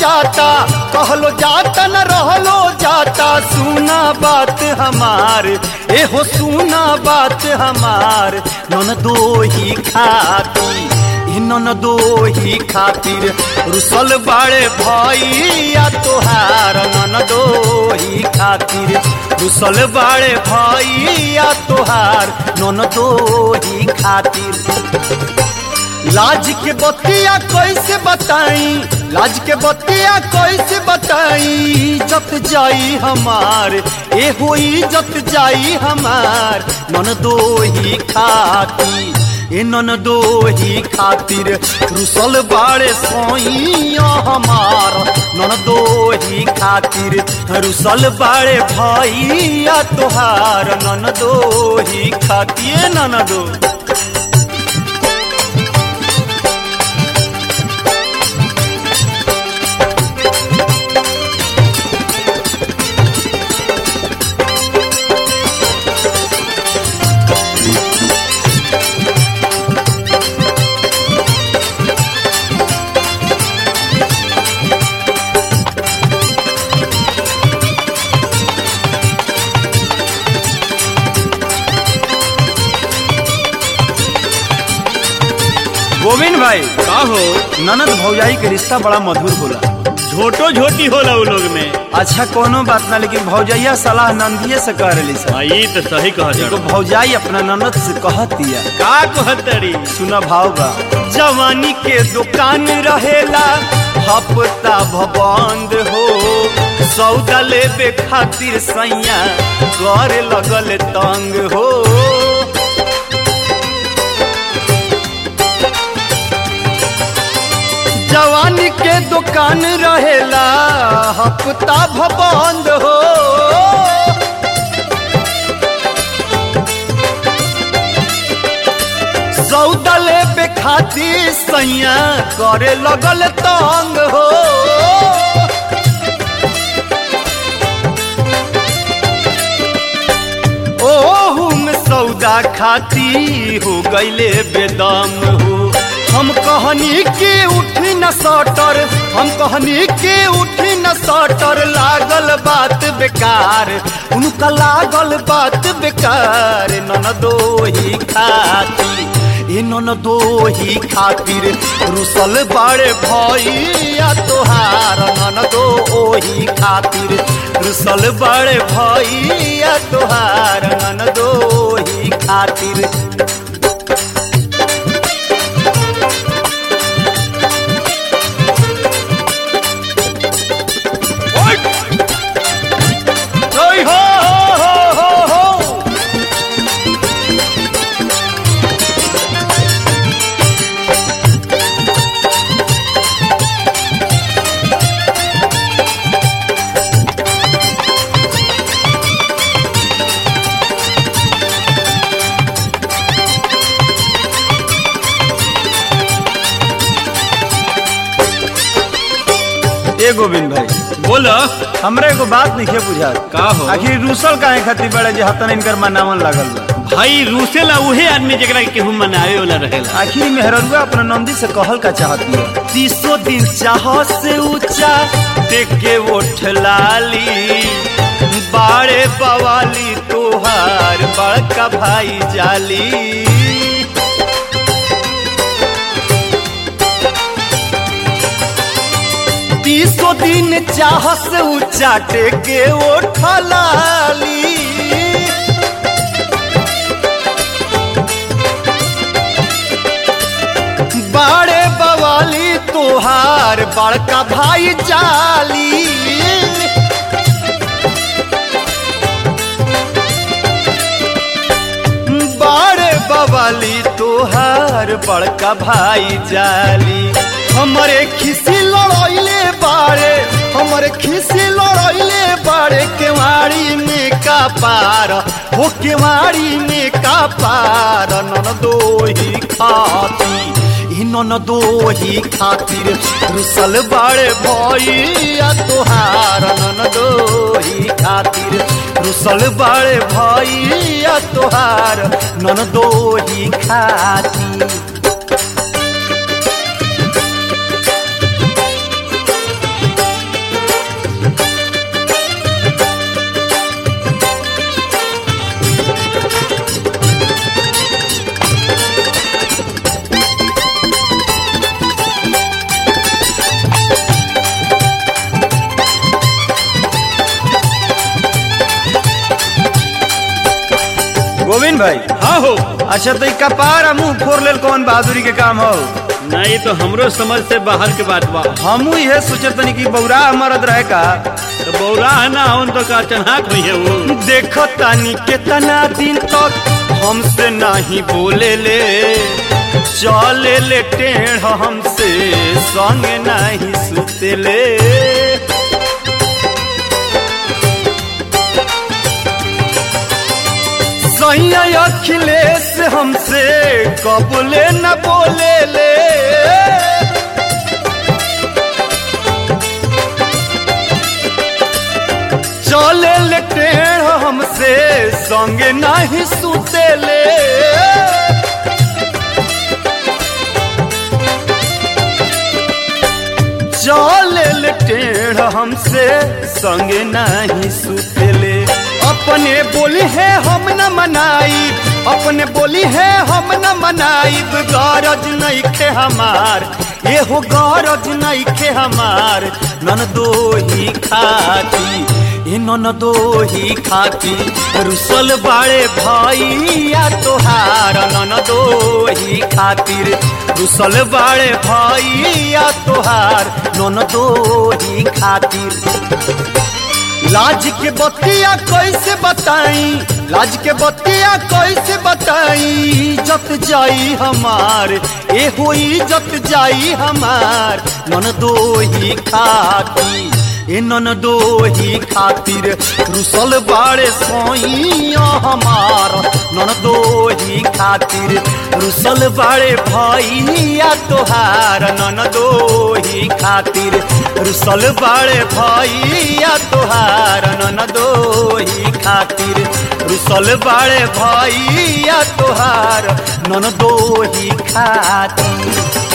जाता कहलो जाता न रहलो जाता सुना बात हमार ए हो सुना बात हमार नन दो ही खाती ई नन दो ही खातिर रुसल बाड़े भैया तोहार नन दो ही खातिर रुसल बाड़े भैया तोहार नन दो ही खातिर लाज के बतिया कैसे बताई लाज के बतिया कैसे बताई जत जाई हमार ए हो इज्जत जाई हमार नन दो ही खाती ए नन दो ही खातिर रुसल बाड़े सोइया हमार नन दो ही खातिर रुसल बाड़े भैया तोहार नन दो ही खातिर नन दो गोविंद भाई का हो ननद भौजाई के रिश्ता बड़ा मधुर होला झोटो झोटी होला उ लोग में अच्छा कोनो बात ना लेकिन भौजैया सलाह नंदिये से कर रही सर भाई तो सही कह एगो भौजाई अपना ननद से कहतिया का कहतरी सुना भाव बा जवानी के दुकान रहेला हफ्ता भबंद हो सौदा लेबे खातिर सैया कर लगल तंग हो जवानी के दुकान रहेला हफ्ता भबंद हो सौदा लेबे खातिर सैया करे लगल तंग हो ओहू में सौदा खाती हो गईले बेदम हो हम कहनी के उठी न सटर हम कहनी के उठी न सटर लागल बात बेकार उनका लागल बात बेकार नन दो ही खाती ए नन दो ही खातिर रुसल बड़े भैया तोहार नन दो ओही खातिर रुसल बड़े भैया तोहार नन दो ही खातिर ओय हो हो हो हो ए गोविंद भाई बोलो हमरा एगो बात नहीं बुझा का हो आखिर रूसल काहे खातिर बड़े जे हतन इनकर मनावन लागल बा भाई रूसेला उहे आदमी जेकरा के केहू मनावे वाला रहेला आखिर मेहररुआ अपना नंदी से कहल का चाहती है तीसो दिन चाह से ऊंचा देख के ओठ लाली बाड़े बवाली तोहार बड़का भाई जाली तीसो दिन चाह से ऊंचा टेके ओठ लाली बाड़े बवाली तोहार बड़का भाई जाली बाड़े बवाली तोहार बड़का भाई जाली हमरे खिसी लड़ैले बाड़े हमरे खिसी लड़ैले बाड़े केवाड़ी में का पार हो केवाड़ी में का पार नन दो ही खाती ई नन दो ही खातिर रुसल बाड़े भैया तोहार नन दो ही खातिर रुसल बाड़े भैया तोहार नन दो ही खातिर नवीन भाई हाँ हो अच्छा तो ई कपार आ मुंह फोड़ लेल कौन बहादुरी के काम हो नहीं तो हमरो समझ से बाहर के बात बा हमू ये सोचत तनी कि बौरा मरद रहे का तो बौरा है ना उन तो का चन्हाक नहीं है वो देखो तानी कितना दिन तक हमसे नहीं बोले ले चले ले टेढ़ हमसे संग नहीं सुते ले सैया अखिलेश हमसे कबले न बोले ले चले ले टेढ़ हमसे संग नहीं सुते ले चले ले टेढ़ हमसे संग नहीं सुते ले अपने बोली है हम न मनाई अपने बोली है हम न मनाई गरज नहीं खे हमार ये हो गरज नहीं खे हमार नन दो ही खाती ए नन दो ही खाती रुसल बाड़े भैया तोहार नन दो ही खातिर रुसल बाड़े भैया तोहार नन दो ही खातिर लाज के बतिया कैसे बताई लाज के बतिया कैसे बताई इज्जत जाई हमार ए हो इज्जत जाई हमार नन दो ही खाती ए नन दो ही खातिर रुसल बाड़े सोइया हमार नन दो ही खातिर रुसल बाड़े भैया तोहार नन दो ही खातिर रुसल बाड़े भैया तोहार नन दो ही खातिर रुसल बाड़े भैया तोहार नन दो ही खातिर